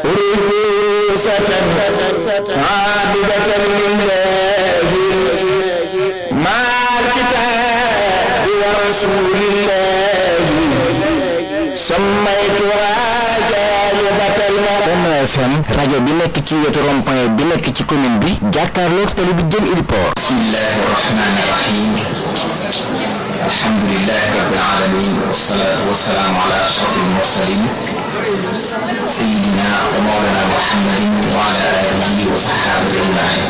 ركوسة عابدة لله مع الكتاب ورسول الله سميتها جالبة المرء Benno FM rajo bi nekk ci wetu rond-point bi nekk ci commune bi jàkkaarloog tali bi jëm Iliport بسم الله الرحمن الرحيم الحمد لله رب العالمين والصلاة والسلام على أشرف المرسلين سيدنا ومولانا محمد وعلى آله وصحابه أجمعين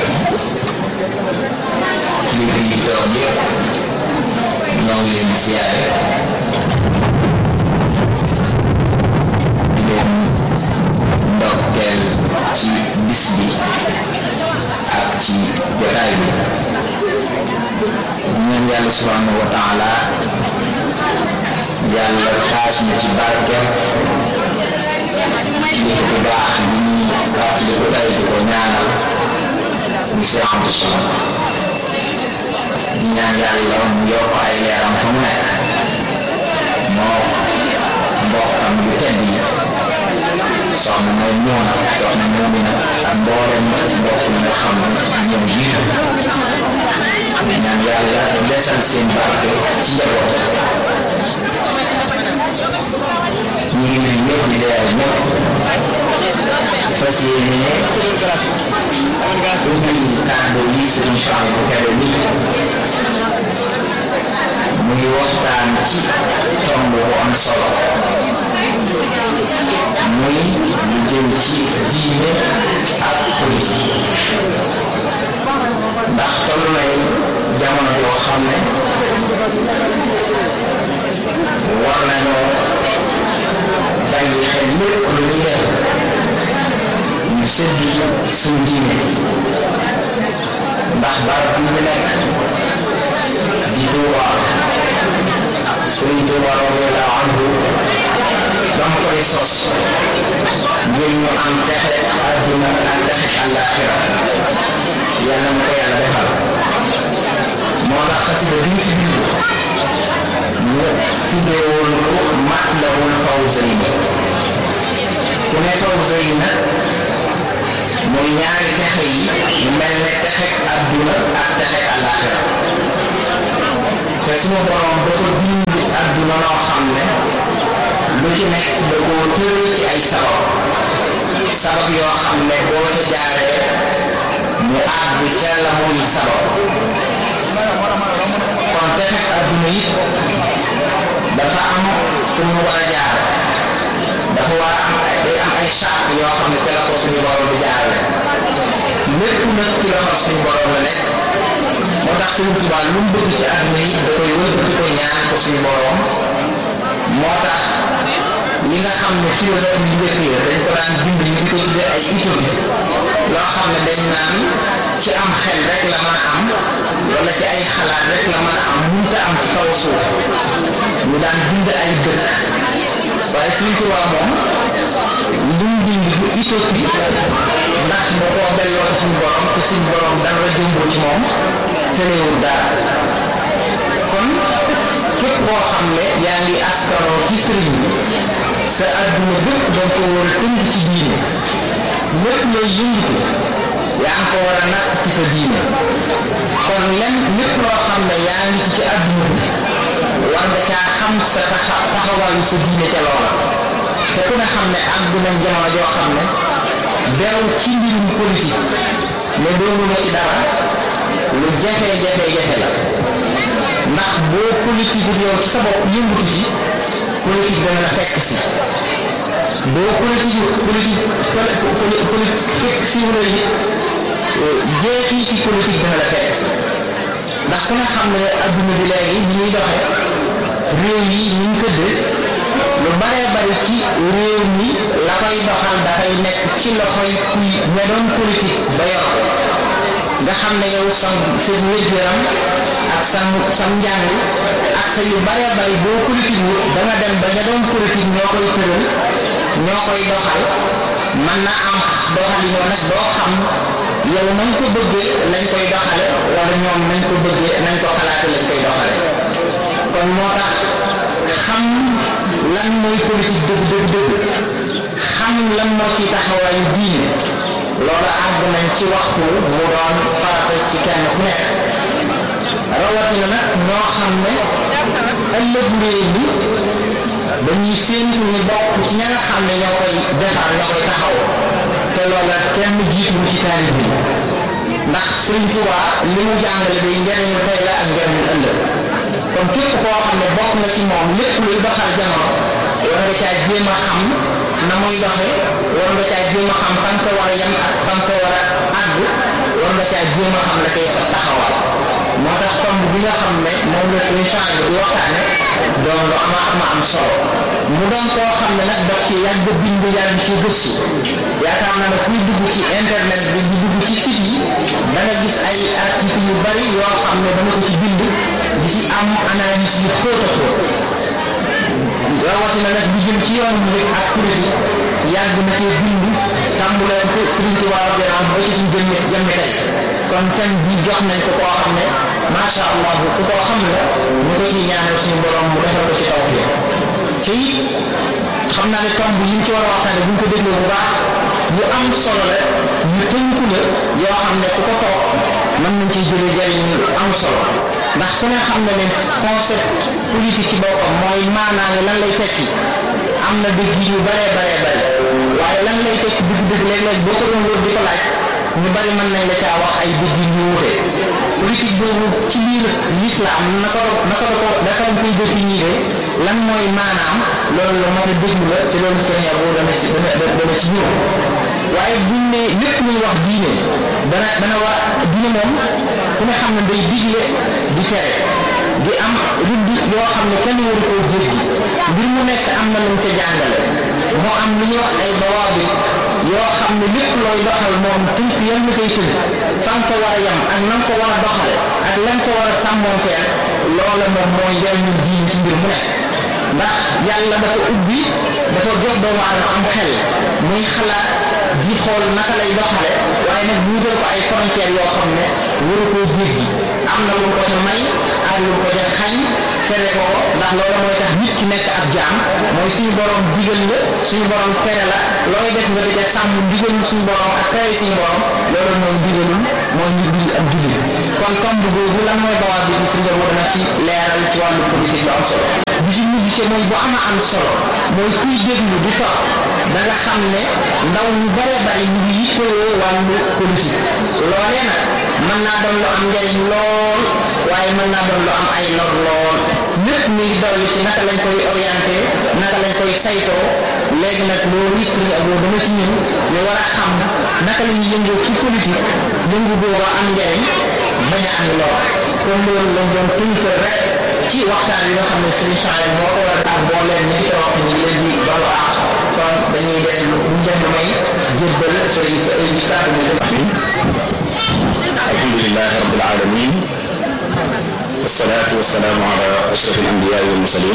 kilifa yi toog yëpp ñoo ngi leen di siyaare di leen ndokkeel ci bis bi ak ci jotaay bi di ñaan yàlla subhanahu wa taala yàlla taas ñu ci barkeem kilifa bu baax bi ñuy fàttali ko tey di ko ñaanal mu Seex Abdu Samad di ñaan yàlla mu yokk ay leeram fa mu nekk moo mbokkam yu tedd yi soxna mooy ñoona soxna moomina ak mboolem mbokk yi nga xam ne ñoom jiitu ñaan yàlla desal seen barke ci njaboot ñu ngi nuyu ñëpp di leer ñëpp fas yéene ubbi kàddu yi sëriñ Cheikh bu kebe bi muy waxtaan ci tomb bu am solo muy lu jëm ci diine ak politique ndax toll nañ jamono joo xam ne war nañoo bàyyi xel lépp lu ñuy def ñu seddi suñu diine ndax barab bi ñu nekk di Tuuba Sëriñ Tuuba radiyallahu anhu dama koy sos ngir ñu am texe adduna ak texe àllaaxira yàlla na ko yàlla defal moo tax xasida bi ñu fi bind ñu tuddee woon ko Matlabul Fawzayni ku ne Fawzayni nag mooy ñaari texe yi mu mel ne texe adduna ak texe àllaaxira te suma borom dafa bind adduna noo xam ne lu ci nekk da koo tëral ci ay sabab sabab yoo xam ne boo ca jaaree mu àgg ca la muy sabab kon texe adduna yi dafa am fu mu war a jaar dafa war a am ay day am ay charte yoo xam ne ca la ko suñu borom di jaarale lépp nag ci loxo suñu borom la nekk moo tax Sëriñ Tuubaa lu mu bëgg ci àdduna yi da koy wëlbati ko ñaan ko suñu borom moo tax li nga xam ne philosophe yu njëkk yi dañ ko daan bind ñu di ko tuddee ay utopie loo xam ne dañ naan ci am xel rek la mën a am wala ci ay xalaat rek la mën a am mënta am ci kaw suuf ñu daan bind ay dëkk waaye Sëriñ Tuubaa moom lu mu bind bu utopie ndax da koo delloo ci suñu borom te suñu borom dara jëmboo ci moom tëleewul dara kon képp koo xam ne yaa ngi askanoo ci sëriñ bi sa adduna bépp da ko war a tënk ci diine lépp looy yëngatu yaa ngi ko war a natt ci sa diine kon lenn lépp loo xam ne yaa ngi ci ci adduna bi war nga caa xam sa taxa taxawaayu sa diine ca loola te ku ne xam ne àgg nañ jamono joo xam ne beew ci mbirum politique mais doonuma ci dara lu jafe jafe jafe la ndax boo politique yow ci sa bopp yëngutu ci politique dana la fekk si boo politique politique politique fekk si wala yi jeexi ci politique dana la fekk si ndax ku nga xam ne adduna bi léegi ñi ñuy doxe réew yi ñu ngi tëdd lu baree bari ci réew mi la koy doxal dafay nekk ci loxoy kuy ña doon politique ba yor nga xam ne yow sa sa wér-gu-yaram ak sa sa njàng ak sa yu baree bari boo politique wut da nga dem ba ña doon politique ñoo koy tëral ñoo koy doxal man na am doxalin nag doo xam yow nañ ko bëggee lañ koy doxale wala ñoom nañ ko bëggee nañ ko xalaate lañ koy doxale kon moo tax xam lan mooy politique dëgg dëgg dëgg xam lan moo ci taxawaayu diine loolu àgg nañ ci waxtu mu doon farata ci kenn ku nekk rawatina nag ñoo xam ne ëllëg mbir mi dañuy séentu ñu bokk ci ña nga xam ne ñoo koy defar ñoo koy taxaw te loola kenn jiitu ci taarif bi ndax Sëriñ Tuubaa li mu jàngale day njëriñu tey la ak njëriñu ëllëg kon képp koo xam ne bokk na ci moom lépp luy doxal jamono war nga caa jéem a xam na muy doxe war nga caa jéem a xam fan ko war a yem ak fan ko war a àgg war nga caa jéem a xam la koy sa taxawaay moo tax tomb bi nga xam ne moom la suñu change di waxtaane doon lu ama ama am solo mu doon koo xam ne nag daf ci yàgg bind yàgg ci gëstu yaakaar naa ne kuy dugg ci internet bi di dugg ci site yi da nga gis ay article yu bari yoo xam ne dana ko ci bind di ci am analyse yu xóot a xóot rawatina nag bi jëm ci yoon bi ak politique yàgg na cee bind tàmbuleen ko Sëriñ Tuubaa radiyallaahu anhu ba ci suñu jëmmi jëmmi tey kon thème bi jox nañ ko koo xam ne macha allah bu ku koo xam ne ñu ko ciy ñaanal suñu borom mu defal ko ci taw bi te it xam naa ne tomb yi ñu ci war a waxtaane bu ñu ko dégloo bu baax yu am solo la yu tënku la yoo xam ne ku ko toog mën nañ ciy jëlee jariñ lu am solo ndax ku ne xam na ne concept politique ci boppam mooy maanaam lan lay tekki am na dëgg yu bare bare bare waaye lan lay tekki dëgg-dëgg léeg-léeg boo ko doon loolu di ko laaj ñu bari mën nañ la caa wax ay dëgg yu wuute politique boobu ci biir l'islam naka la naka la ko naka lañ koy définir lan mooy maanaam loolu la mën a déglu la te loolu sëñ Abo dana ci dana dana ci ñëw waaye buñ ne lépp luy wax diine dana dana war diine moom ku ne xam ne day digle di tere di am rudd yoo xam ne kenn waru koo jéggi mbir mu nekk am na lu mu ca jàngale moo am lu ñuy wax ay bawaabi yoo xam ne lépp looy doxal moom tënk yan la koy tënk fan ko war a yam ak nan ko war a doxale ak lan ko war a sàmmoonteel loola moom mooy njëriñu diin ci mbir mu nekk ndax yàlla dafa ubbi dafa jox doomu aadama am xel muy xalaat di xool naka lay doxale waaye nag bu ko ay frontières yoo xam ne waru koo jéggi am na lu ko ca may ak lu ko ca xañ tere ko ko ndax loolu mooy tax nit ki nekk ab jaam mooy suñu borom digal la suñu borom tere la looy def nga di ca sàmm digalul suñu borom ak tere suñu borom loolu mooy digalul mooy nit bi ak jullit kon tomb boobu lan mooy bawaa bi si nga dana ci leeral ci wàllu politique bu am solo bi ci mujj ci mooy bu ama am solo mooy kuy déglu di toog da nga xam ne ndaw ñu bare bari ñu ngi yittewoo wàllu politique loolee nag mën naa doon lu am njariñ lool waaye mën naa doon lu am ay lor lool lépp mi ngi dolli ci naka lañ koy orienté naka lañ koy saytoo léegi nag loolu it suñu ak dama ci ñëw ñu war a xam naka la ñuy yëngoo ci politique yëngu booba am njariñ bañ a am lor kon loolu lañ doon tënk rek ci waxtaan yi nga xam ne suñu change moo ko war a tax boo leen ñi ci toog ñu ngi leen di balu àq kon dañuy leen lu ñu leen may jébbal sëriñ ci kàddu bi الحمد لله رب العالمين والصلاة والسلام على أشرف الأنبياء والمرسلين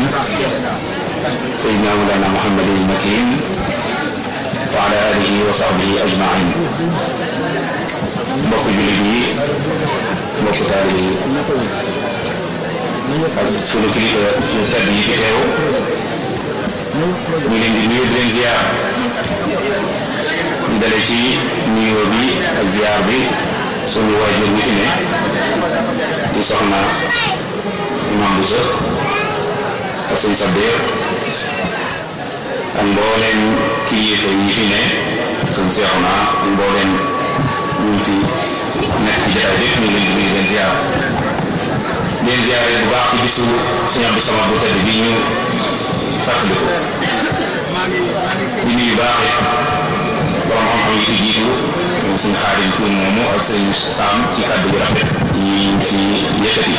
سيدنا مولانا محمد المكين وعلى آله وصحبه أجمعين mbokk jullit yi mbokk taalibe yi ak sunu kilifa yu tedd yi fi teew ñu leen di nuyu di leen ziar ñu dale ci nuyoo bi ak ziar bi sunu waajur bi fi ne di soxna Imam Bousso ak sëñ Sabir ak mbooleem kilifa yi fi ne sëñ Seexuna ak mbooleem ñu fi nekk ci jotaay bépp ñu leen di nuyu leen ziar leen ziare bu baax ci bisu sëñ Abdou Samad bu tedd bi ñu fàttaliku di nuyu baax borom xam-xam yi fi jiitu suñ xaadim tuun moomu ak sëñ Saam ci kàddu gu rafet yi fi yëkkati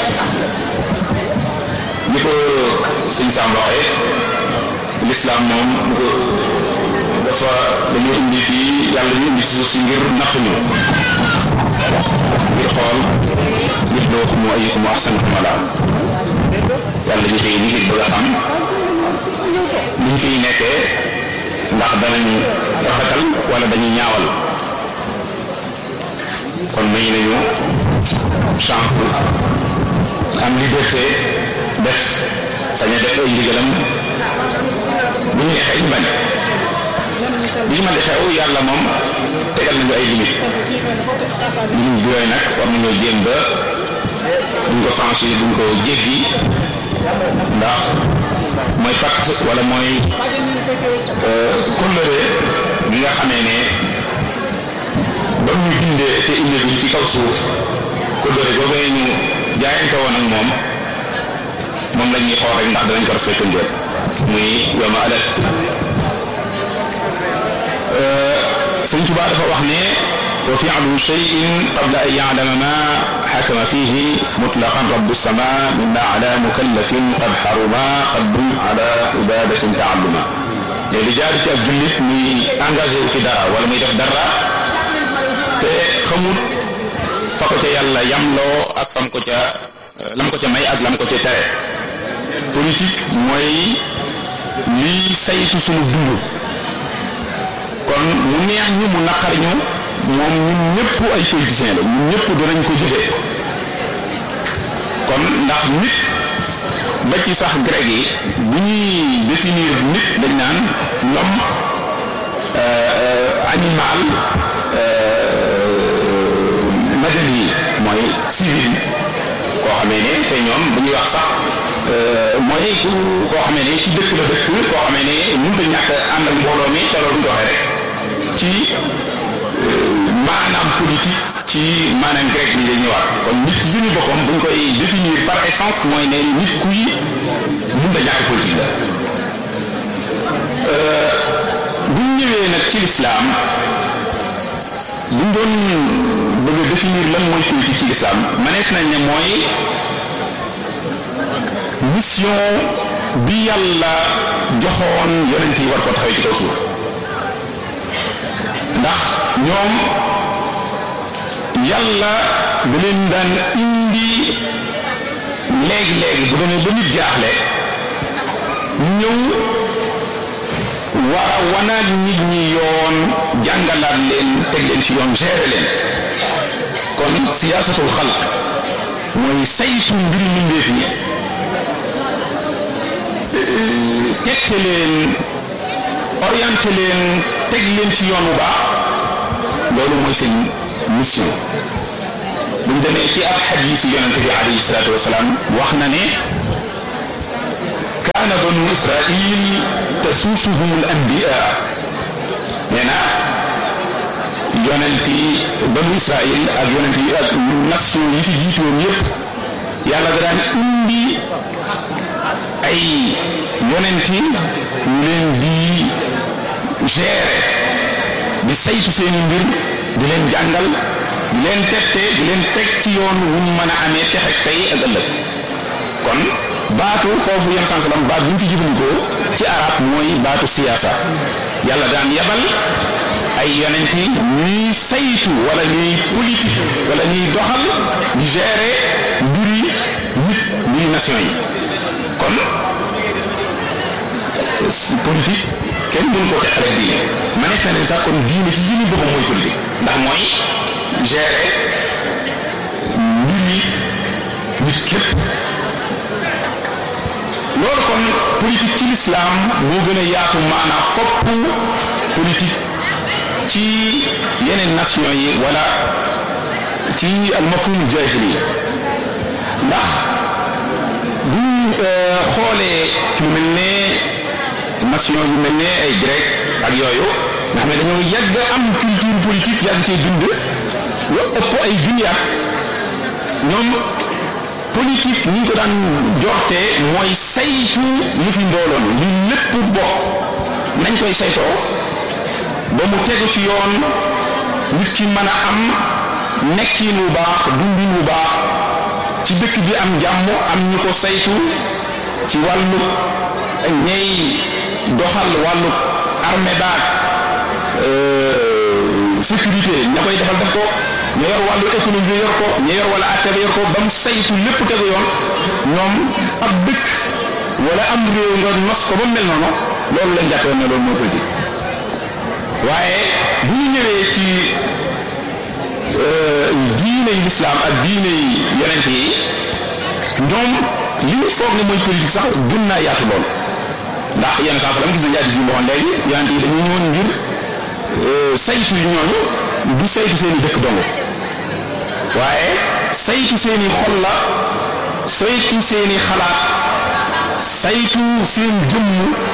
ni ko sëñ Saam waxee lislaam moom bu ko dafa dañu indi fii yàlla ñu indi ci suuf si ngir nattuñu ngir xool ngir doo mu ayyukum ahsanu amala yàlla ñu xëy ni ngir bëgg a xam niñ fiy nekkee ndax danañu rafetal wala dañuy ñaawal kon may nañu chance bu am liberté def sañ a def ay ndigalam bu ñu neexee ñu bañ li ñu mën di xew yàlla moom tegal nañu ay limite limite bi yooyu nag war nañoo jéem ba duñ ko franchir duñ ko jéggi ndax mooy pacte wala mooy kóllëre bi nga xamee ne ba ñu bindee te indi duñ ci kaw suuf kóllëre googee ñu jaayante woon ak moom moom la ñuy xool rek ndax danañ ko respecté njël muy yoma alert sëñ Tuubaa dafa wax ne wa fi'lu shay'in qabla an ya'lama ma xakama fihi mutlaqan rabbu sama mimma ala mukallafin qad xaruma qaddun ala ibadatin taalluma te li jaar ci ak jullit muy engagé wu ci dara wala muy def dara te xamut fa ko ca yàlla yamloo ak fam ko ca lam ko ca may ak lam ko ca tere politique mooy lii saytu sunu dund kon mu neex ñu mu naqar ñu moom ñun ñëpp ay politiciens la ñun ñëpp danañ ko jëfe kon ndax nit ba ci sax grec yi bu ñuy définir nit dañ naan l'homme animal madani mooy civil koo xamee ne te ñoom bu ñuy wax sax mooy koo xamee ne ci dëkk la dëkk koo xamee ne mënut a ñàkk ànd ak mbooloo mi te loolu doxee rek ci maanaam politique ci maanaam grec bi lay ñëwaat kon nit ci jëmi boppam buñ koy définir par essence mooy ne nit kuy mënut a ñàkk politique la buñ ñëwee nag ci lislaam buñ doon bëgg a définir lan mooy politique ci lislaam manees nañ ne mooy mission bi yàlla joxoon yonent yi war ko taxawee ci kaw suuf ndax ñoom yàlla da leen daan indi léegi-léegi bu demee ba nit jaaxle ñëw war a wanaat nit ñi yoon jàngalaat leen teg leen ci yoon gérer leen kon siyaasatul xalq mooy saytu mbiri mbindeef yi tegte leen orienté leen teg leen ci yoon bu baax loolu mooy seen mission buñ demee ci ab xadiis yonente bi alayhi salaatu wasalaam wax na ne kaana banu israil tasuusuhum al anbiya nee na yonent yi banu israil ak yonent yi ak nation yi fi jiitoon yépp yàlla da daan indi ay yonent yi ñu leen di gérer di saytu seeni mbir di leen jàngal di leen tette di leen teg ci yoon wuñ mën a amee texe tey ak ëllëg kon baatu foofu yenn sans salam baat bi ñu fi jëfandikoo ci arab mooy baatu siyaasa yàlla daan yabal ay yonent yi ñuy saytu wala ñuy politique wala ñuy doxal di gérer mbiri nit mbiri nation yi kon politique kenn duñ ko teqale diine manees na leen sax kon diine ci jëmi boppam mooy politique ndax mooy gérer mbir yi nit képp loolu kon politique ci lislaam moo gën a yaatu maanaam fopp politique ci yeneen nation yi wala ci almafhum jaahili ndax buñ xoolee lu mel ne nation yu mel ne ay grec ak yooyu nga xam ne dañoo yàgg am culture politique yàgg cee bind lu ëpp ay junniyaat ñoom politique ni ñu ko daan joxtee mooy saytu yëfi mbooloon li lépp bokk nañ koy saytoo ba mu tegu ci yoon nit ki mën a am nekkin wu baax dundin wu baax ci dëkk bi am jàmm am ñu ko saytu ci wàllu ñey doxal wàllu armée baag sécurité ña koy defal def ko ña yor wàllu économie bi yor ko ña yor wala atte bi yor ko ba mu saytu lépp tegu yoon ñoom ab dëkk wala am réew nga nos ko ba mu mel noonu loolu lañ jàppoon ne loolu mooy politique waaye bu ñu ñëwee ci diine yi lislaam ak diine yi yonent yi ñoom li ñu foog ne mooy politique sax gën naa yaatu lool ndax yenn saa salaam gis nañu hadiis yi mu waxoon léegi yonent yi dañu ñëwoon ngir saytu yi ñooñu du saytu seen i dëkk dong waaye saytu seen i xol la saytu seen i xalaat saytu seen jëmm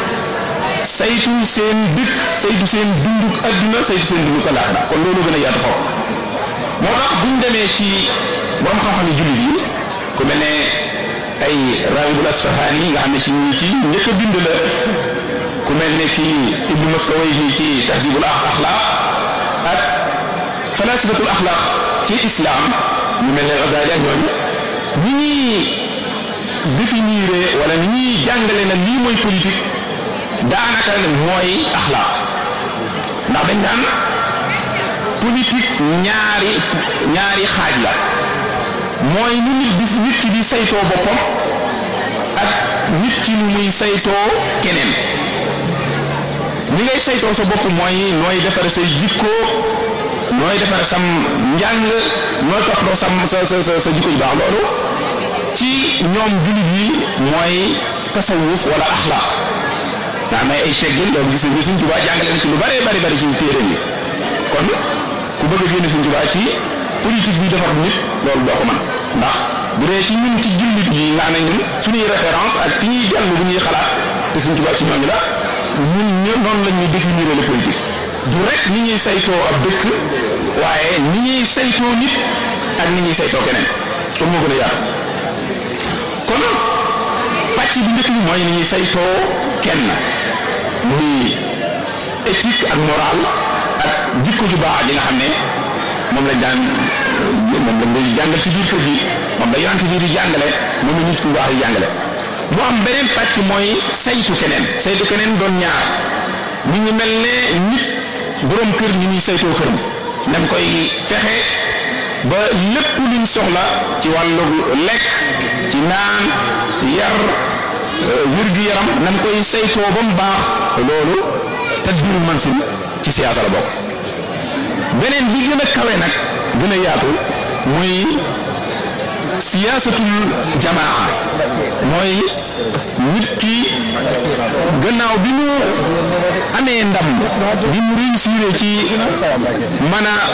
saytu seen dëkk saytu seen dunduk adduna saytu seen dunduk alaaxira kon loolu gën a yaatu xaw moo tax buñ demee ci borom xam-xam yi jullit yi ku mel ne ay Raghibul Asfahani nga xam ne ci ñi ci njëkk a bind la ku mel ne ci Ibnu Maskawayhi ci Tahzibul Axlaaq ak falasifatul axlaaq ci islam ñu mel ne Ghazali ak ñooñu ñi ñuy définir wala ni ñuy jàngale na lii mooy politique daanaka mooy axlaaq ndax dañ naan politique ñaari ñaari xaaj la mooy nu nit di nit ki di saytoo boppam ak nit ki nu muy saytoo keneen ni ngay saytoo sa bopp mooy nooy defare say jikko nooy defare sam njàng nooy toppatoo sam sa sa sa sa jikko yu baax loolu ci ñoom jullit yi mooy tasawuf wala axlaaq nga am ay teggin loolu gis nga Sëñ Tuubaa jàngale na ci lu bëree bëri bëri ci téere yi kon ku bëgg a génne Sëñ Tuubaa ci politique bi defar nit loolu doo ko mën ndax bu dee ci ñun ci jullit yi nga xam ne ñun suñuy référence ak fi ñuy dellu bu ñuy xalaat te Sëñ Tuubaa ci ñooñu la ñun ñë noonu la ñuy définir le politique du rek ni ñuy saytoo ab dëkk waaye ni ñuy saytoo nit ak ni ñuy saytoo keneen kon moo gën a yaatu kon pàcc bi njëkk bi mooy ni ñuy saytoo kenn muy éthique ak morale ak jikko ju baax ji nga xam ne moom lañ daan moom lañ lay jàngal ci biir kër gi moom la yonent bi di jàngale moom la nit ku baax di jàngale mu am beneen pàcc mooy saytu keneen saytu keneen doon ñaar ñu ngi mel ne nit boroom kër ñi ñuy saytoo këram nañ koy fexe ba lépp luñ soxla ci wàllu lekk ci naan yar wér-gu-yaram nañ koy saytoo ba mu baax loolu tadbiirul mansil ci siyaasa la bokk beneen bi gën a kawe nag gën a yaatu muy siyaasatul jamaa mooy nit ki gannaaw bi mu amee ndam bi mu réussir ci mën a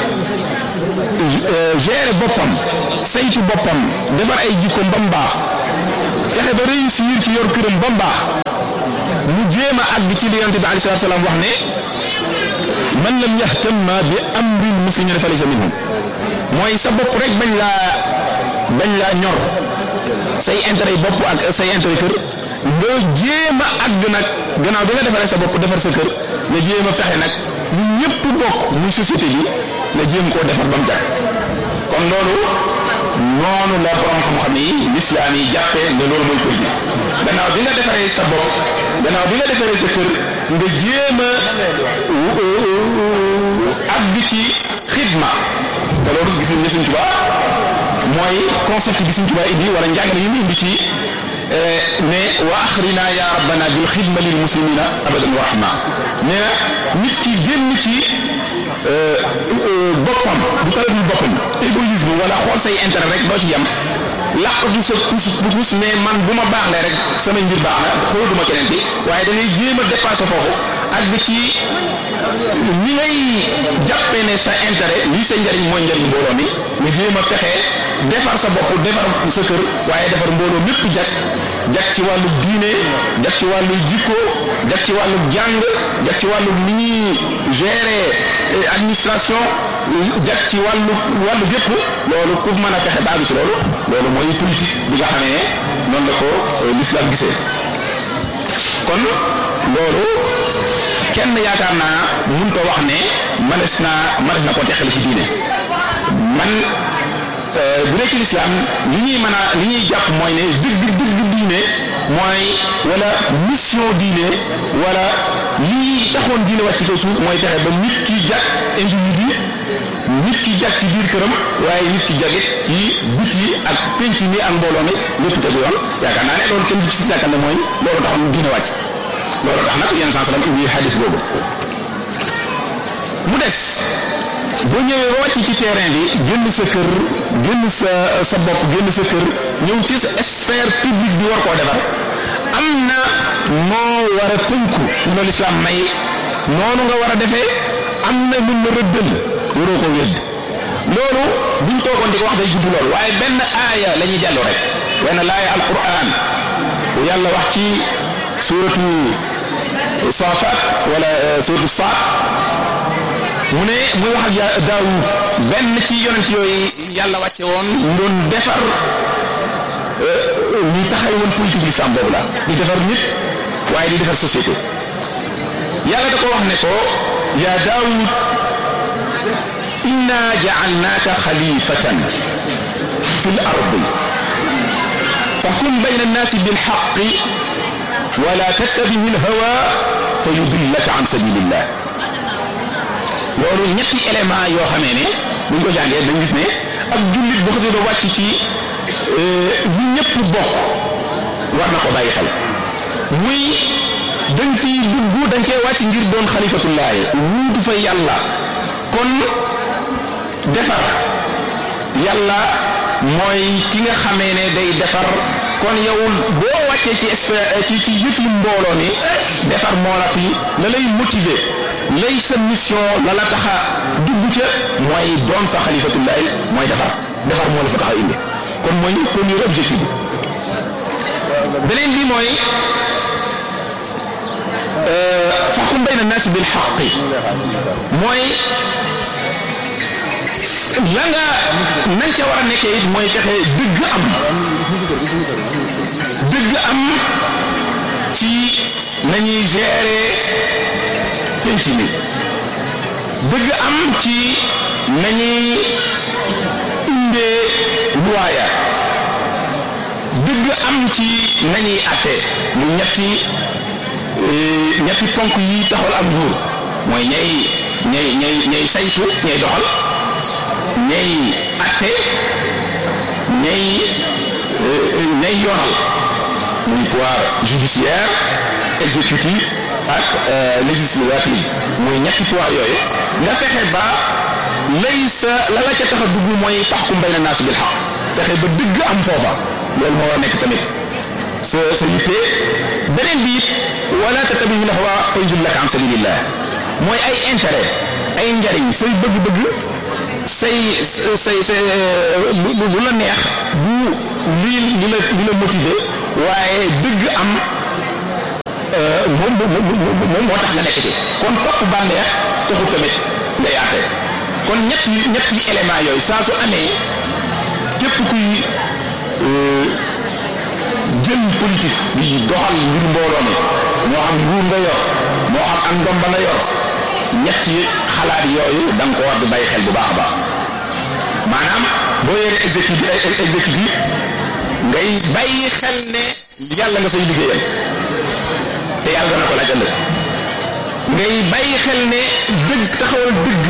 gérer boppam saytu boppam defar ay jikkoom ba mu baax fexe ba réussir ci yor këram ba mu baax mu jéem a àgg ci li yonent bi alayhi salaatu salaam wax ne man lam yahtamma bi amril muslimina falaysa minhum mooy sa bopp rek bañ laa bañ laa ñor say intérêt bopp ak say intérêt kër nga jéem a àgg nag gannaaw bi nga defaree sa bopp defar sa kër nga jéem a fexe nag ñu ñëpp bokk muy société bi nga jéem koo defar ba mu jag kon loolu noonu la borom xam-xam yi lislaam yi jàppee ne loolu mooy politique gannaaw bi nga defaree sa bopp gannaaw bi nga defaree sa kër nga jéem a àgg ci xidma te loolu gis nañ ne Sëñ Tuubaa mooy concept bi Sëñ Tuubaa indi wala njàngale yi mu indi ci ne wa axrina ya rabbana bil xidma lil muslimina abadan wa rahma nee na nit ki génn ci boppam du talagul boppam égoïsme wala xool say intérêt rek doo ci yem làqatu sa pus pus mais man bu ma baaxlee rek samay mbir baax na xooluma keneen bi waaye da ngay jéem a dépassé foofu ak bi ci ni ngay jàppee ne sa intérêt lii sa njariñ mooy njariñ mbooloo mi nga jéem a fexe defar sa bopp defar sa kër waaye defar mbooloo mépp jag jag ci wàllu diine jag ci wàllu jikko jag ci wàllu jàng jag ci wàllu ni ñuy gérer administration jag ci wàllu wàllu gépp loolu pour mën a fexe baagu ci loolu loolu mooy politique bi nga xamee ne noonu la ko l'islam gisee kon loolu kenn yaakaar naa mun ko wax ne manes naa manes na ko teqale ci diine man bu dee ci lislaam li ñuy mën a li ñuy jàpp mooy ne dëgg dëgg diine mooy wala mission diine wala lii taxoon diine wàcc ci kaw suuf mooy fexe ba nit ki jag individu nit ki jag ci biir këram waaye nit ki jagit ci bit yi ak penc mi ak mbooloo mi lépp tegu yoon yaakaar naa ne loolu kenn du ci sàkkal ne mooy loolu taxoon diine wàcc loolu tax nag yenn saa indi xadis boobu mu des boo ñëwee ba wàcc ci terrain bi génn sa kër génn sa sa bopp génn sa kër ñëw ci sa sphère publique bi war koo defar am na noo war a tënku ñu ne lislaam may noonu nga war a defee am na mun na rëddal waroo ko wedd loolu buñ toogoon di ko wax day gudd lool waaye benn aaya la ñuy jàllu rek benn laaya alquran bu yàlla wax ci suratu safat wala suratu saat mu ne muy wax ak daawud benn ci yonent yooyu yàlla wàcce woon ñu doon defar ñu taxay woon politique l'islam boobu la di defar nit waaye di defar société yàlla da ko wax ne ko yaa daawud inna ja'alnaaka xalifatan fi l ardi fahkum bayna annaasi bilxaqi wala tattabihi lhawa fa yudillaka an sabilillah loolu ñetti élément yoo xamee ne buñ ko jàngee dañ gis ne ak jullit bu xasee ba wàcc ci li ñëpp bokk war na ko bàyyi xel muy dañ fi dugg dañ cee wàcc ngir doon xalifatullaahi wuutu fa yàlla kon defar yàlla mooy ki nga xamee ne day defar kon yow boo wàccee ci ci ci yëfi mbooloo mi defar moo la fi la lay motiver lay sa mission la la taxa dugg ca mooy doon fa xalifatullaahi mooy defar defar moo la fa taxa indi kon mooy premier objectif bi beneen bi mooy faxum bayna naasi bil xaqi mooy la nga nañ ca war a nekkee it mooy fexe dëgg am dëgg am ci nañuy gérer penc mi dëgg am ci nañuy indee luwaaya dëgg am ci nañuy atte mu ñetti ñetti ponk yi taxal am nguur mooy ñay ñay ñay ñay saytu ñay doxal ñay atte ñay ñay yoonal muy pouvoir judiciaire exécutif ak législatif muy ñetti pouvoir yooyu nga fexe ba lay sa la la ca tax a dugg mooy faxkum bayna naas bil xaq fexe ba dëgg am foofa loolu moo war a nekk tamit sa sa yitte beneen bi it wala tattabi'u l-hawa fa yudillaka an sabilillah mooy ay intérêt ay njariñ say bëgg-bëgg say say say bu la neex bu li li la li la motiver waaye dëgg am moom moom moo tax nga nekk ci kon topp bànneex taxul tamit nga yaate kon ñetti ñetti élément yooyu saa su amee képp kuy jël politique bi doxal ngir mbooloo mi moo xam nguur nga yor moo xam ak ndom ba nga yor ñetti xalaat yooyu da nga ko war di bàyyi xel bu baax a baax maanaam boo yoree exécutif exécutif ngay bàyyi xel ne yàlla nga fay liggéeyal te yàlla dana ko laaj ëllëg ngay bàyyi xel ne dëgg taxawal dëgg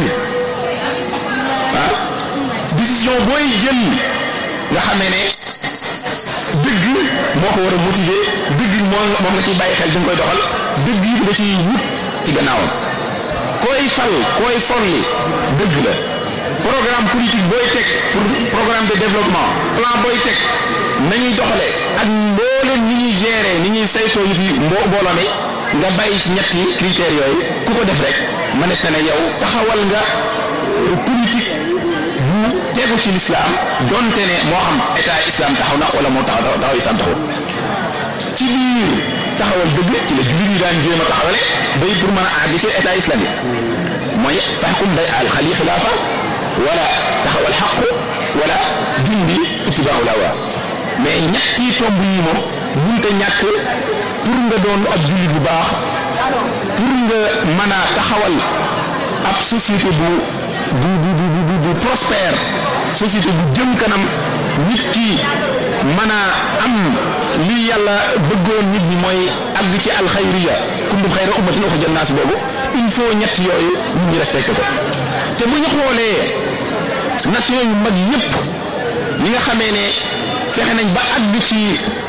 ah décision booy jël nga xamee ne dëgg moo ko war a motiver dëgg moom moom nga ciy bàyyi xel bi nga koy doxal dëgg yi nga ciy wut ci gannaawam koy fal koy folli dëgg la programme politique booy teg pour programme de développement plan booy teg nañuy doxalee ak mbooleem ni ñuy gérer ni ñuy saytoo yu fi mbo mbooloo mi nga bàyyi ci ñetti critères yooyu ku ko def rek mënees na ne yow taxawal nga politique bu tegu ci l'islam donte ne moo xam état islam taxaw na wala moo taxaw taxaw islam taxaw ci biir taxawal dëgg ci la jullit yi daan jéem a taxawale bay pour mën a àgg ci état islamique mooy faxkum day al xali xilaafa wala taxawal xaqu wala dindi ittibaahu lawa mais ñetti tomb yi moom mënta ñàkk pour nga doon ab jullit bu baax pour nga mën a taxawal ab société bu bu bu bu bu bu prospère société bu jëm kanam nit ki mën a am lii yàlla bëggoon nit ñi mooy àgg ci alxayriya kuntum xayra ummatin uxrijat naas boobu il faut ñett yooyu nit ñi respecté ko te bu ñu xoolee nation yu mag yépp yi nga xamee ne fexe nañ ba àgg ci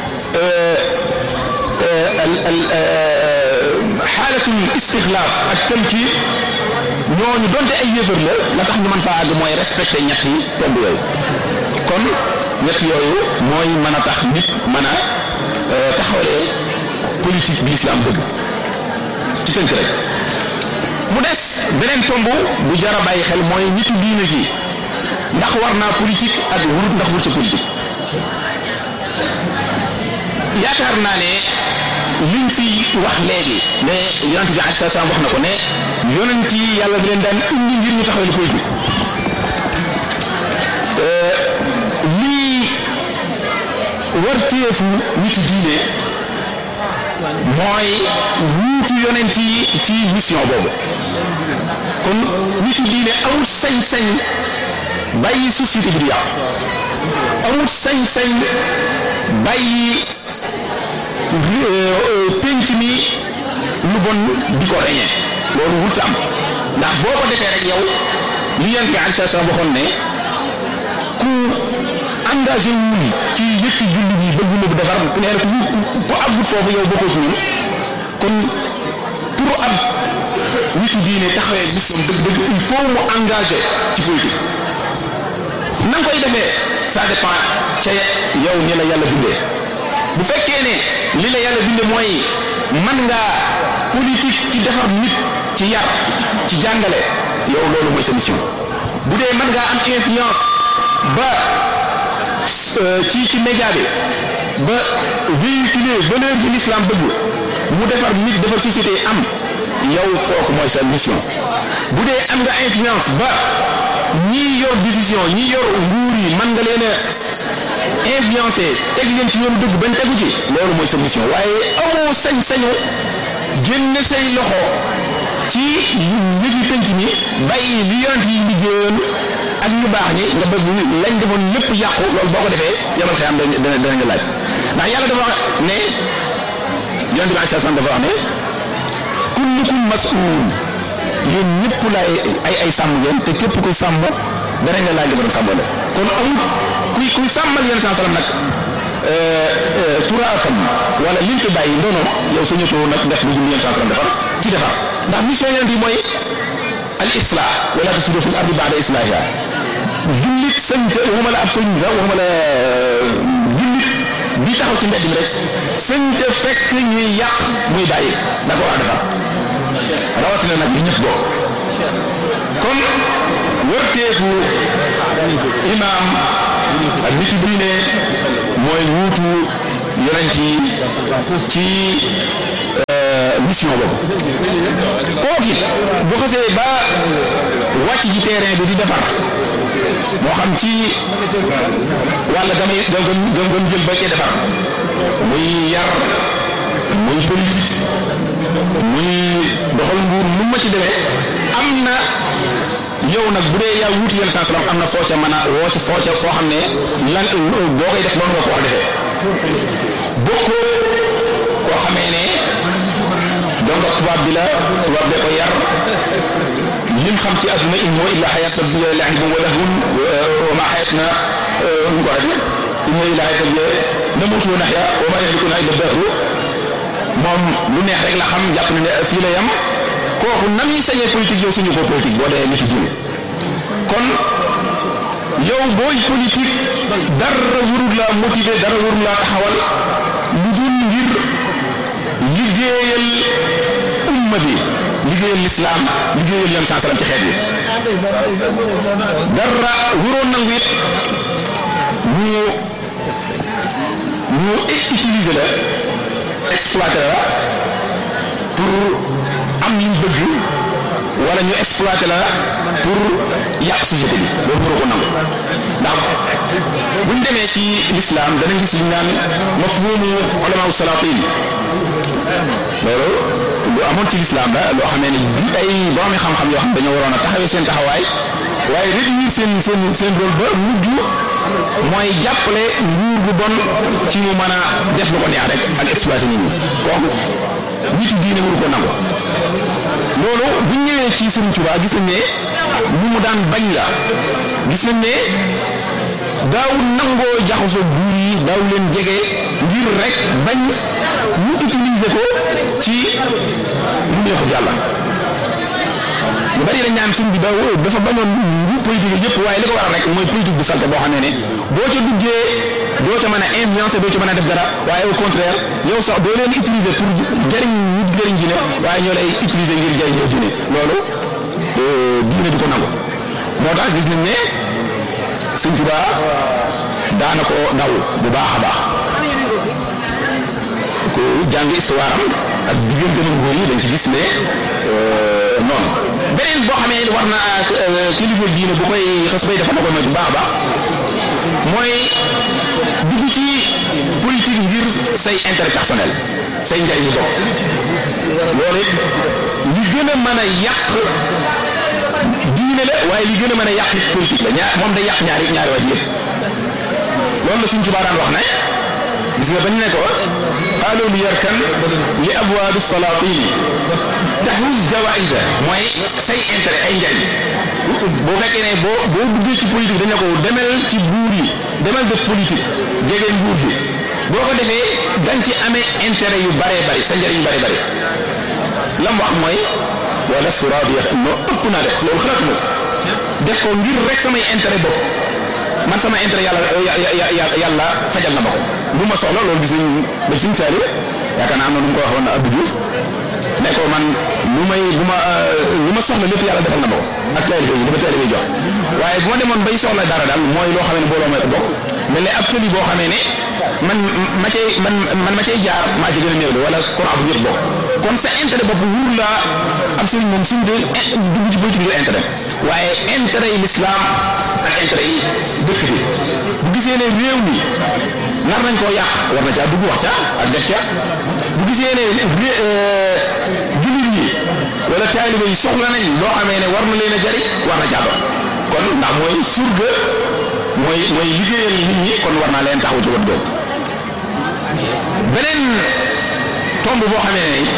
xaalatul istixlaaf ak tënki ñooñu donte ay yëfër la la tax ñu mën faa àgg mooy respecté ñetti tomb yooyu kon ñett yooyu mooy mën a tax nit mën a taxawalee politique bi lislaam bëgg ci tënk rek mu des beneen tomb bu jar a bàyyi xel mooy nitu diine ji ndax war naa politique ak wurut ndax wurut ca politique yaakaar naa ne liñ fi wax léegi ne yonent bi aleyhi salaam wax na ko ne yonent yi yàlla bi leen daan indi ngir ñu taxawal politique lii warteefu nitu diine mooy wuutu yonent yi ci mission boobu kon nitu diine amul sañ-sañ bàyyi société bi du yàqu amul sañ-sañ bàyyi penc mi lu bon di ko reñe loolu wut am ndax boo ko defee rek yow li yonent bi aleyhi salaam waxoon ne ku engagé wul ci yëfi julli bi bëgg na bu defar nee na ku ku àggut foofu yow bokkoo ci ñun kon pour ab nitu diine taxawee mission dëgg dëgg il faut mu engagé ci politique na nga koy defee ça dépend ca yow ni la yàlla bindee bu fekkee ne li la yàlla bindee mooy man ngaa politique ci defar nit ci yar ci jàngale yow loolu mooy sa mission bu dee mën ngaa am influence ba ci ci média bi ba véhiculer valeur bi l'islam bëgg mu defar nit defar société am yow kooku mooy sa mission bu dee am nga influence ba ñii yor décision ñii yor nguur yi mën nga leen a influencé teg leen ci yoonu dëgg bañ tegu ci loolu mooy sa mission waaye amoo sañ-sañu génne say loxo ci yëfi penc mi bàyyi li yonent yi liggéeyoon ak ñu baax ñi nga bëgg lañ defoon lépp yàqu loolu boo ko defee yamal xëy am dana dana nga laaj ndax yàlla dafa wax ne yonent bi aleyhi salaam dafa wax ne kullukum mas'uul yéen ñëpp laay ay ay sàmm ngeen te képp kuy sàmm danañ la laaj li ko doon sàmmale kon amul kuy kuy sàmmal yonent saa salaam nag turaafam wala liñ fi bàyyi ndono yow sa ñëtoo nag def lu jëm yonent saa salaam defar ci defar ndax mission yonent yi mooy al islah wala tasidu fil ardi ba'da islahiha jullit sëñ te waxuma la ab sëñ sax waxuma la jullit bi taxaw ci mbedd mi rek sëñ te fekk ñuy yàq muy bàyyi da ko war a defar rawatina nag li ñëpp bokk kon wërteefu imaam ak nit diine mooy wuutu yonent yi ci mission boobu kooki bu xasee ba wàcc ci terrain bi di defar moo xam ci wàlla damay gëm gëm gëm jël ba cee defar muy yar muy politique muy doxal nguur lu ma ci demee am na yow nag bu dee yaa wuuti yenn saa am na foo ca mën a woo ca foo ca foo xam ne lan boo koy def noonu nga ko war a defee bokkoo koo xamee ne donc tubaab bi la tubaab bee ko yar lim xam ci àdduna in huwa illa xayata laibun wa lahwun wa ma xayatna nu ko waxee in huwa illa xayata namuutu wa naxya wa ma yahlikuna illa dahru moom lu neex rek la xam jàpp na ne fii la yam kooku nan ñuy sañee politique yow suñu ko politique boo dee nitu diine kon yow booy politique dara warul laa motiver dara warul laa taxawal lu dul ngir liggéeyal umma bi liggéeyal lislaam liggéeyal yoon saa salaam ci xeet bi dara waroon nangu it ñu ñu utiliser la exploiter la pour am liñ bëgg wala ñu exploiter la pour yàq société bi loolu waroo ko nangu ndax buñ demee ci l'islam danañ gis li ñu naan mafhumu ulama salatin loolu lu amoon ci l'islam la loo xamee ne di ay boromi xam-xam yoo xam dañoo waroon a taxawee seen taxawaay waaye réduire seen seen seen rôle ba mujj mooy jàppale nguur gu bon ci mu mën a def lu ko neex rek ak exploiter nit ñi kooku nitu diine waru ko nangu loolu bu ñu ñëwee ci Serigne Touba gis nañ ne lu mu daan bañ la gis nañ ne daawul nangoo jaxasoo buur yi daaw leen jege ngir rek bañ ñu utiliser ko ci lu neexul yàlla ñu bari dañ naan sëñ bi da dafa bañoon bu politique yëpp waaye li ko waral rek mooy politique bu salte boo xam ne ne boo ca duggee doo ca mën a influencer doo ca mën a def dara waaye au contraire yow sax doo leen utiliser pour jëriñ nit jëriñ diine waaye ñoo lay utiliser ngir jëriñoo diine loolu diine di ko nangu moo tax gis nañ ne sëñ Tuubaa daana ko daw bu baax a baax ku jàng histoire am ak diggante na nguur yi dañ ci gis ne noonu beneen boo xamee war na kilifa diine bu koy xas bay dafa na ko moytu baax a baax mooy dugg ci politique ngir say intérêt personnel say njariñu bopp loolu it li gën a mën a yàq diine la waaye li gën a mën a yàq politique la ñaar moom day yàq ñaari ñaari waaj yëpp loolu la suñ Tuubaa daan wax ne gis nga bañ ne ko qaalu li yarkan li abwaabi salaatini taxus jawaïsa mooy say intérêt ay njariñ boo fekkee ne boo boo duggee ci politique dañ ne ko demel ci buur yi demal def politique jege nguur gi boo ko defee dañ ci amee intérêt yu baree bari sa njariñ bari bari lam wax mooy wala sura bi no ëpp naa def loolu xalaat mo def ko ngir rek samay intérêt bopp man sama intérêt yàlla yàlla fajal na ma ko bu ma soxla loolu gis nañ ba Sëñ Saaliw yaakaar naa am na nu mu ko waxoon Abdou Diouf ne ko man lu may bu ma lu ma soxla lépp yàlla defal na ma ko ak taalibe yi dama taalibe jox waaye bu ma demoon bay soxla dara daal mooy loo xam ne booloo may ko bokk mel ne ab tëli boo xamee ne man ma cay man man ma cay jaar maa ci gën a néew de wala courant bu ñëpp bokk kon sa intérêt bopp wur laa am sëriñ moom suñ de dugg ci politique ngir intérêt waaye intérêt yi l'islam ak intérêt yi dëkk bi bu gisee ne réew mi nar nañ koo yàq war na caa dugg wax ca ak def ca bu gisee ne jullit yi wala taalibe yi soxla nañ loo xamee ne war na leen a jariñ war na caa dox kon ndax mooy surga mooy mooy liggéeyal nit ñi kon war naa leen taxaw ci wët boobu beneen tomb boo xamee ne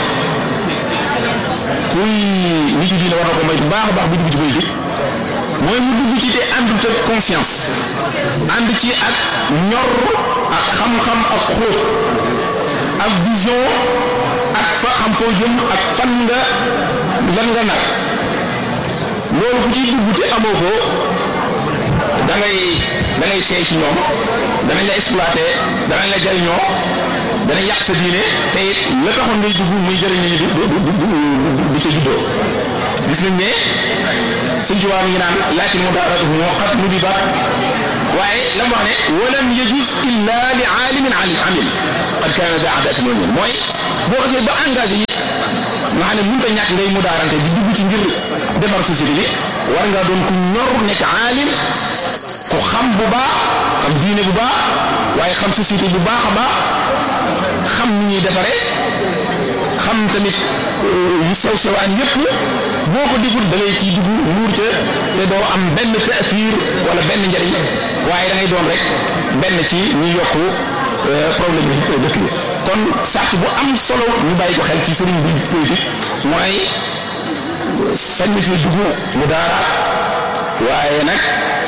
kuy nitu diine war na ko moytu baax a baax bu dugg ci politique mooy mu dugg ci te àndut ak conscience ànd ci ak ñor ak xam-xam ak xóot ak vision ak fa xam foo jëm ak fan nga lan nga nar loolu ku ciy dugg te amoo ko da ngay da ngay seey ci ñoom danañ la exploité danañ la jariñoo danañ yàq sa diine te it la taxoon ngay dugg muy jëriñ ñi du du ca juddoo gis nañ ne sëñ Tuubaa mi ngi naan laakin mu daara moo xat mu di baat waaye la mu wax ne walam yajuz illa li aalimin alim amil qad kaana daa adatin wa mooy boo xasee ba engagé yi nga xam ne mënut a ñàkk ngay mu daarante di dugg ci ngir defar société bi war ngaa doon ku ñor nekk aalim ku xam bu baax xam diine bu baax waaye xam société bu baax a baax xam ni ñuy defaree xam tamit yu sew sewaan yépp boo ko deful da ngay ciy dugg muur ca te doo am benn taafir wala benn njariñ waaye da ngay doon rek benn ci ñu yokk problème yi dëkk bi kon sàrt bu am solo ñu bàyyi ko xel ci sëriñ bi politique mooy sañ fi dugg mu daara waaye nag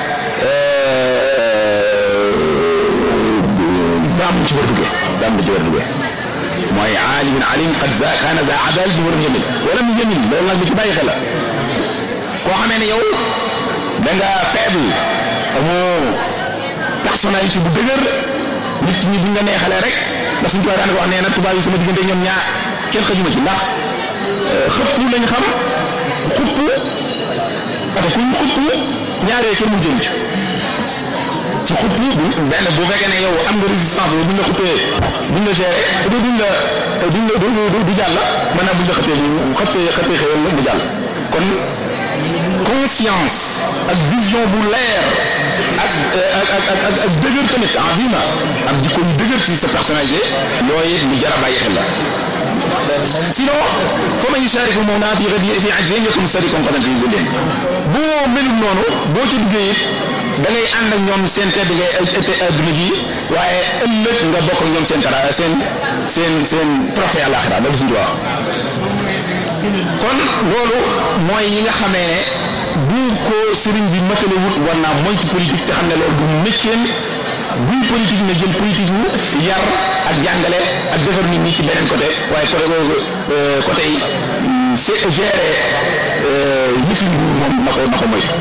daam ci war duggee daam ci war duggee mooy aalimin alim qad za kaana za adalati walam yamin walam yamin loolu nag lu ci bàyyi xel la koo xamee ne yow da nga faible amoo personnalité bu dëgër nit ñi buñ la neexalee rek ndax suñu tubaab daan ko wax nee na tubaab yi sama diggante ñoom ñaar kenn xajuma ci ndax xëpp lañ xam xupp parce que kuñ xupp ñaaree kenn mu jëm ci ci xupp benn bu fekkee ne yow am nga résistance bi buñ la xuppee buñ la géré du duñ la duñ la du du jàll maanaam buñ la xëppee xëppee xëppee xëyal la mu jàll kon conscience ak vision bu leer ak ak ak ak ak dëgër tamit en vie ma ak jikko yu dëgër ci sa personnalité yooyu it lu jar a bàyyi xel la sinon fa man yushariku mawna fi ghadi fi ajzin yakun sadiqan qadan fi gulen boo melul noonu boo ci duggee it da ngay ànd ak ñoom seen tedd ngay adduna ji waaye ëllëg nga bokk ak ñoom seen tara seen seen seen proté àlaxira loolu suñu wax kon loolu mooy yi nga xamee ne bu ko sëriñ bi matale wut war naa moytu politique te xam ne loolu du métier buy politique na jël politique wu yar ak jàngale ak defar nit ñi ci beneen côté waaye côté boobu côté yi c'est gérer yëfi nguur moom na ko na ko moytu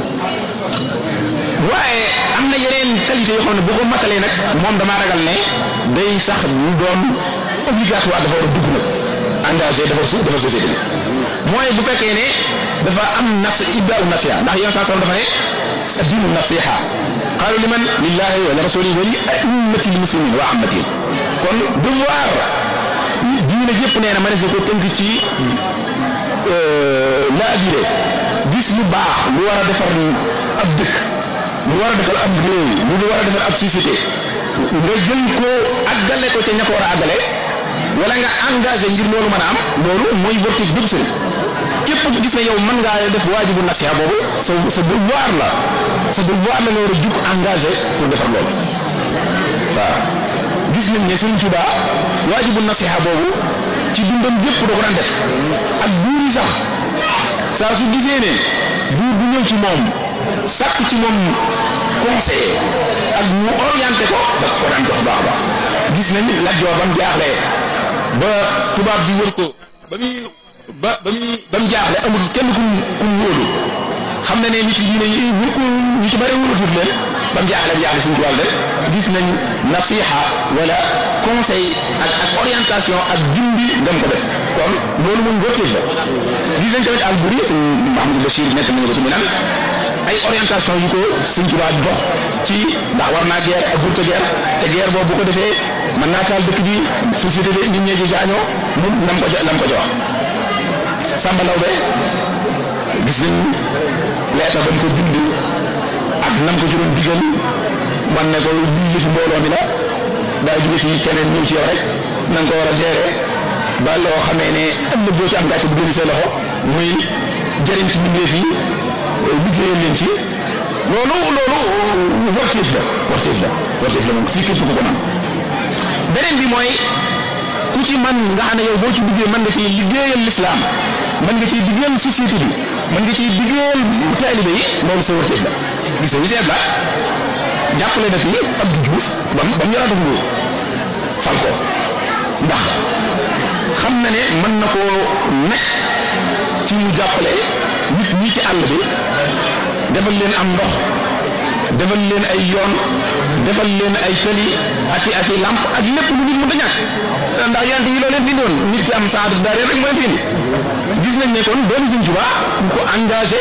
waaye am na yeneen qualité yoo xam ne boo ko matalee nag moom damaa ragal ne day sax ñu doon obligatoire dafa war a dugg nag engagé dafa su dafa société bi mooy bu fekkee ne dafa am nas ibdaau nasiha ndax yoon saa dafa ne diinu nasiha qaalu liman lillahi wa li rasulihi wa li a'immati l muslimin wa ammatihim kon devoir diine yëpp nee na ma ne ko tënk ci laa biré gis lu baax lu war a defar ab dëkk lu war a defal ab réew lu war a defal ab société nga jël ko àggale ko ca ña ko war a àggale wala nga engagé ngir loolu mën a am loolu mooy wartif bépp sëriñ képp gis ne yow mën ngaa def waajibu nasiha boobu sa sa devoir la sa devoir la nga war a jug engagé pour defar loolu waaw gis nañ ne Sëriñ Tuubaa waajibu nasiha boobu ci dundam gépp da ko daan def ak buur yi sax saa su gisee ne buur bu ñëw ci moom sàkk ci moom conseiller ak mu orienté ko da ko daan jox baax a baax gis nañ Lat Joor ba mu jaaxlee ba tubaab bi wër ko ba muy ba ba muy ba mu jaaxle amul kenn ku ku mu wóolu xam na ne nit yi diine yi ñu ko ñu ci bëri wóolatut leen ba mu jaaxle mu jaaxle suñu ci wàll rek gis nañ nasiha wala conseil ak ak orientation ak dindi ngam ko def kon loolu moom wërteef la gis nañ tamit Alburi sëñ Mahamadou Bachir nekk nañu ko ci mu naan ay orientation yu ko sëñ Tuubaa jox ci ndax war naa guerre ak bunte guerre te guerre boobu bu ko defee mën naa taal dëkk bi société bi nit ñee ci gaañoo mu nam ko nam ko jox Samba Lawbe gis nañ leeta ba mu ko bind ak nam ko ci doon digal man ne ko lii yëfi mbooloo mi la daa jóge ci keneen ñëw ci yow rek na nga ko war a gérer ba loo xamee ne ëllëg boo ci am gàcce bu gën say loxo muy jëriñ ci mbindeef yi liggéeyal leen ci loolu loolu warteef la warteef la warteef la moom ci képp ku ko man beneen bi mooy ku ci man nga xam ne yow boo ci duggee mën nga ciy liggéeyal lislaam mën nga ciy liggéeyal société bi mën nga ciy liggéeyal taalibe yi loolu sa warteef la gis nga seet la jàppale na fi Abdou Diouf ba mu ba mu yoraat nguur fal ko ndax xam na ne mën na koo nekk ci mu jàppale nit ñi ci àll bi defal leen am ndox defal leen ay yoon defal leen ay tëli ak i ak i lamp ak lépp lu nit mën a ñàkk ndax yonent yi loo leen fi doon nit ki am saadu daal rek moo leen fi indi gis nañ ne kon doomu Sëñ Tuubaa ku ko engagé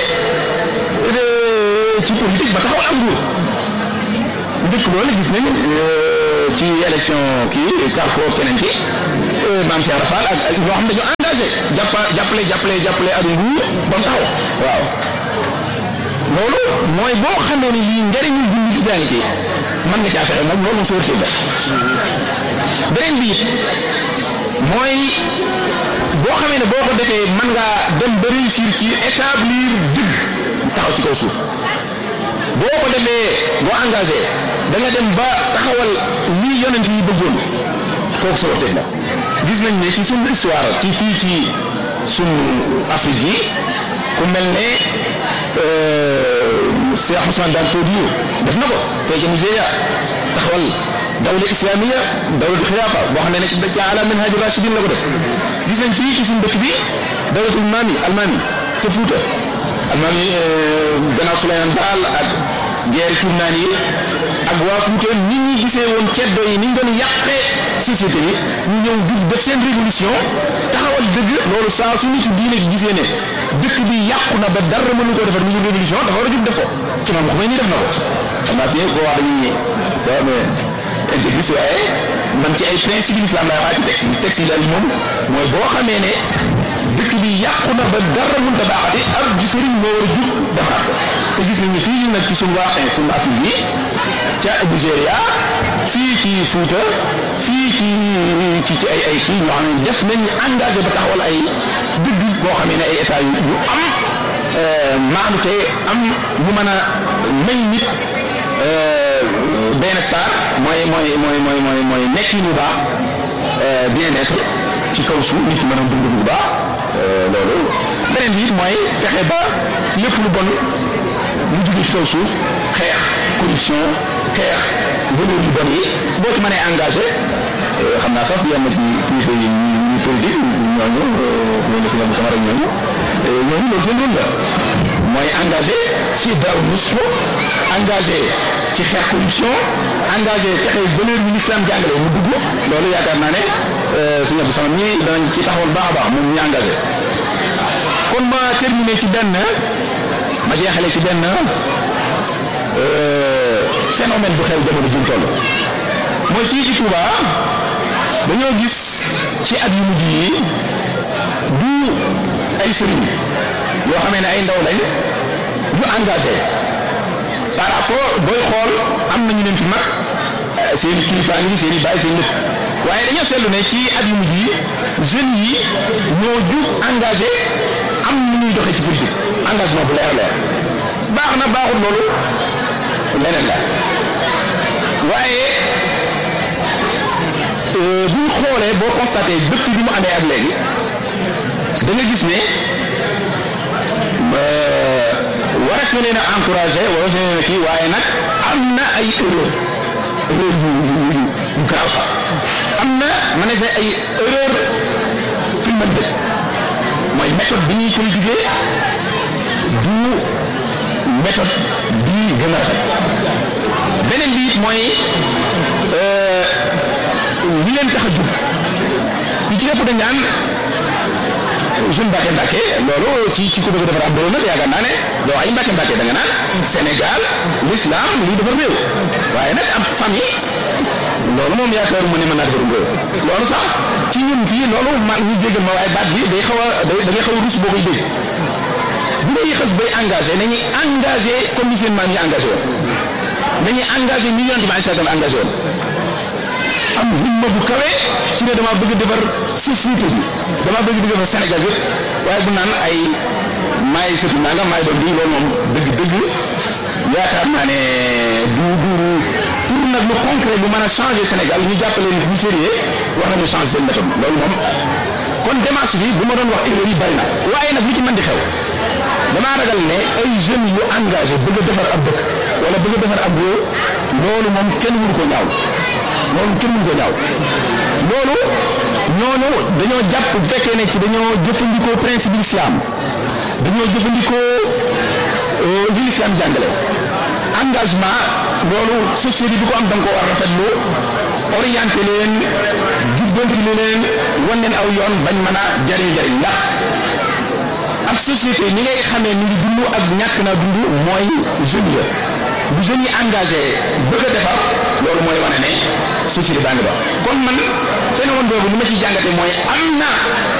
ci politique ba taxawal am nguur dëkk loolu gis nañ ci élection kii Carco keneen ki maam Cheikh Rafal ak ak ñoo xam ne dañu engagé jàppa jàppale jàppale jàppale ak nguur ba mu taxaw waaw loolu mooy boo xamee ni lii njëriñu jullit daa ngi ci mën nga caa fexe moom loolu moom sa wërteef la beneen bi it mooy boo xamee ne boo ko defee mën ngaa dem ba réussir ci établir dëgg taxaw ci kaw suuf boo ko defee boo engagé da nga dem ba taxawal lii yonent yi bëggoon kooku sa wërteef la gis nañ ne ci suñu histoire ci fii ci suñu Afrique yi ku mel ne Cheikh Ousmane Daan Fodio def na ko fee ca Nigéria taxawal dawla islamiya dawla xilaafa boo xam ne nag ca ala minhaj rashidin la ko def gis nañ fii ci suñu dëkk bi dawlatul maami almaami ca Fuuta almaami gannaaw Souleymane Baal ak guerre tournaan yi ak waa Fuuta nit ñi gisee woon ceddo yi ni ñu doon yàqee société bi ñu ñëw dugg def seen révolution taxawal dëgg loolu saa su nitu diine gi gisee ne dëkk bi yàqu na ba dara mënu koo defar mu ngi révolution dafa war a jug def ko ci moom xam ni def na ko xam naa fii koo wax dañuy ça mais intégriste waaye man ci ay principe l'islam lay wax ci texte yi texte yi daal moom mooy boo xamee ne dëkk bi yàqu na ba dara mënut a baaxati ab ji sëriñ moo war a jug defaraat ko te gis nañu fii nag ci suñu waaxee suñu Afrique bi ca Nigéria fii ci Fuuta fii ci ci ci ay ay kii ñoo xam ne def nañ engagé ba taxawal ay dëgg boo xamee ne ay état yu yu am maanu te am ñu mën a may nit bien-estar mooy mooy mooy mooy mooy mooy nekkin bu baax bien-être ci kaw suuf nit ki mën a dund bu baax loolu beneen bi it mooy fexe ba lépp lu bon lu jóge ci kaw suuf xeex corruption xeex valeur yu bon yi boo ci mënee engagé xam naa sax yenn ci kilifa yi ñu politique ñooñu ñooñu si ñoom sama rek ñooñu ñooñu loolu seen rôle la mooy engagé ci daaw nusxu engagé ci xeex corruption engagé fexe valeur yi l'islam jàngale mu dugg loolu yaakaar naa ne sëñ Abdou Samad ñi danañ ci taxawal baax a baax moom ñu engagé kon ma terminé ci benn ma jeexale ci benn phénomène bu xew jamono juñ toll mooy fii ci Touba dañoo gis ci at yu mujj yi du ay sëriñ yoo xamee ne ay ndaw lañ yu engagé par rapport booy xool am na ñu leen fi mag seen i kilifa ngi seen i bàyyi seen lépp waaye dañoo seetlu ne ci at yu mujj yi jeunes yi ñoo jug engagé am nu ñuy doxee ci politique engagement bu leer leer baax na baaxut loolu leneen la waaye bu ñu xoolee boo constaté depuis bi mu amee ak léegi da nga gis ne waras na leen a encouragé waras na leen a kii waaye nag am na ay erreur erreur yu yu yu yu garaaw sax am na ma ne ay erreur fi mu mën mooy méthode bi ñuy politiquer du méthode bi gën a rafet beneen bi it mooy li leen tax a jub li ci ëpp dañ naan jeune Mbacke Mbacke loolu ci ci ku bëgg a defar ab réew nag yaakaar naa ne doo ay Mbacke Mbacke da nga naan Sénégal l'islam lii defar réew waaye nag ab famille loolu moom yaakaaruma ne mën naa defar réew loolu sax ci ñun fii loolu ma ñu jégal ma waaye baat bi day xaw a day da ngay xaw a rus boo koy dégg bu dee xës bay engagé nañuy engagé comme ni seen maam yi engagé woon nañuy engagé ñi yonent bi ay engagé woon am himma bu kawe ci ne dama bëgg defar société bi dama bëgg defar Sénégal yëpp waaye bu naan ay maay sëtu nangam maay doon bii loolu moom dëgg-dëgg yaakaar naa ne du du pour nag lu concret lu mën a changer Sénégal ñu jàppale nit ñu sérieux war nañu changer seen méthode loolu moom kon démarche bi bu ma doon wax erreur yi bari na waaye nag lu ci mën di xew damaa ragal ne ay jeunes yu engagé bëgg a defar ab dëkk wala bëgg a defar ab réew loolu moom kenn wuru ko ñaaw loolu kenn mënu ko ñaaw loolu ñooñu dañoo jàpp bu fekkee ne ci dañoo jëfandikoo principe islam dañoo jëfandikoo li islam jàngale engagement loolu société bi ko am da nga ko war a rafetlu orienté leen jubbanti leen wan leen aw yoon bañ mën a jariñ jariñ ndax ab société ni ngay xamee ni ngi dund ak ñàkk naa dund mooy jeunes ya bu jeunes yi engagé bëgg a defar loolu mooy wane ne société baa ngi dox kon man phénomène boobu li ma ci jàngate mooy am na